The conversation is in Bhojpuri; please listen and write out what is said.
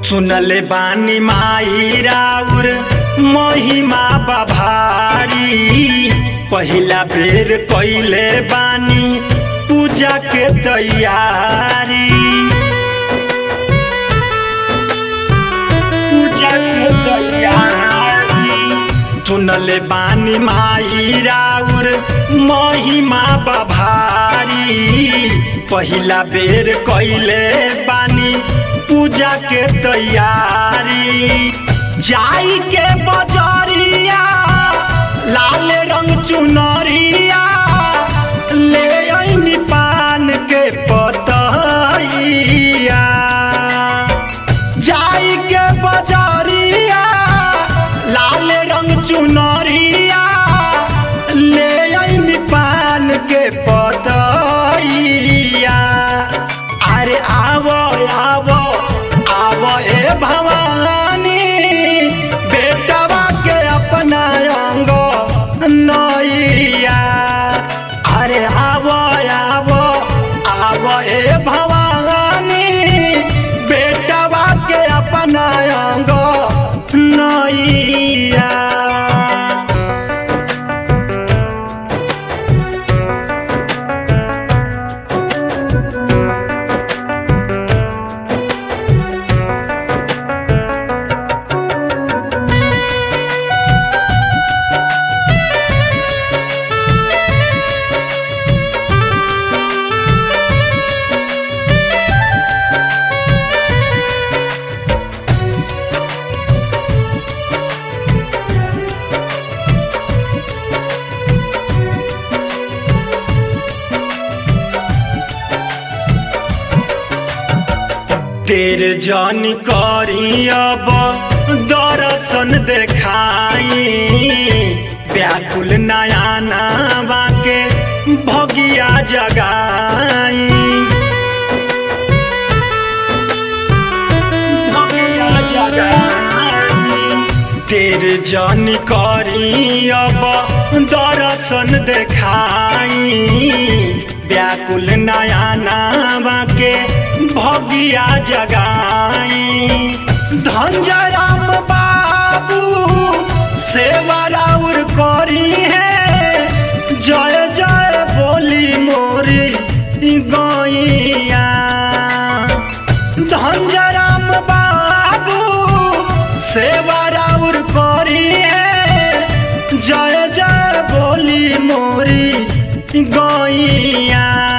सुनले बानी माई राउर महिमा बभारी पहिला बेर कइले बानी पूजा के तैयारी पूजा के तैयारी सुनले बानी माई राउर महिमा बभारी पहिला बेर कइले बानी पूजा के तैयारी जाई के बजरिया लाल रंग चुनरिया ले अइनी पान के पतइया जाई के बजरिया लाल रंग चुनरिया ले अइनी पान के पतइया अरे आवो आवो आवो ए भवानी बेटवा के अपना अंग नैया अरे आवो आवो आवो ए भवानी बेटवा के अपना अंग नैया तेर जन करी अब दर्शन देखाई व्याकुल नया नावा के भगिया जगाई भगिया जगाई तेर जन करी अब दर्शन देखाई व्याकुल नया नावा के भगिया जगाई धनजराम बाबू सेवा राउर करी है जय जय बोली मोरी गैया धनजराम बाबू सेवा राउर करी है जय जय बोली मोरी गैया